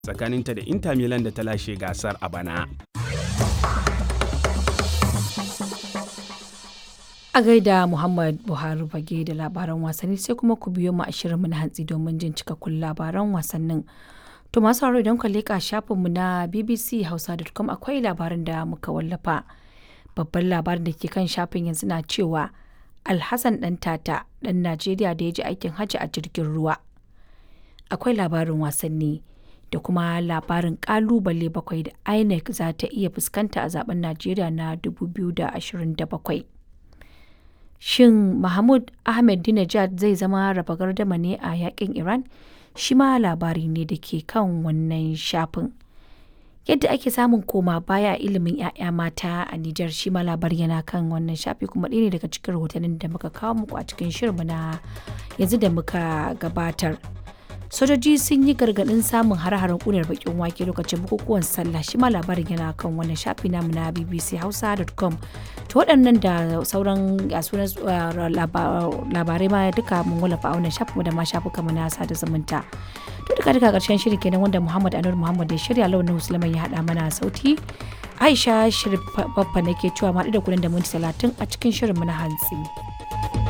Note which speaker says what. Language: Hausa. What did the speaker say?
Speaker 1: tsakaninta da Inter Milan da ta lashe gasar a bana.
Speaker 2: A gaida Muhammad Buhari fage da labaran wasanni sai kuma ku biyo mu a shirinmu na hantsi domin jin cikakkun labaran wasannin. To masu haro idan ka leƙa shafinmu na bbchausa.com akwai labarin da muka wallafa. Babban labarin da ke kan shafin yanzu na cewa Alhassan ɗan tata ɗan Najeriya da ya ji aikin hajji a jirgin ruwa. Akwai labarin wasanni da kuma labarin ƙalubale bakwai da INEC za ta iya fuskanta a zaben Najeriya na 2027. Shin Mahmud Ahmed Dinajad zai zama raba gardama ne a yakin Iran? Shi ma labari ne da ke kan wannan shafin. Yadda ake samun koma baya ilimin 'ya'ya mata a Nijar shi ma labari yana kan wannan shafi kuma ɗaya ne daga cikin rahotannin da muka kawo muku a cikin shirinmu na yanzu da muka gabatar. Sojoji sun yi gargaɗin samun hare-haren ƙunar bakin wake lokacin bukukuwan sallah shi ma labarin yana kan wannan shafi namu na bbchausa.com. To waɗannan da sauran sunan labarai ma duka mun wallafa a wannan shafin da ma shafuka na sada zumunta. To duka duka ƙarshen shirin kenan wanda Muhammad Anur Muhammad ya shirya launin Musulman ya haɗa mana sauti. Aisha Shirin Baffa nake cewa ma da kuɗin da minti talatin a cikin shirin mu na hantsi.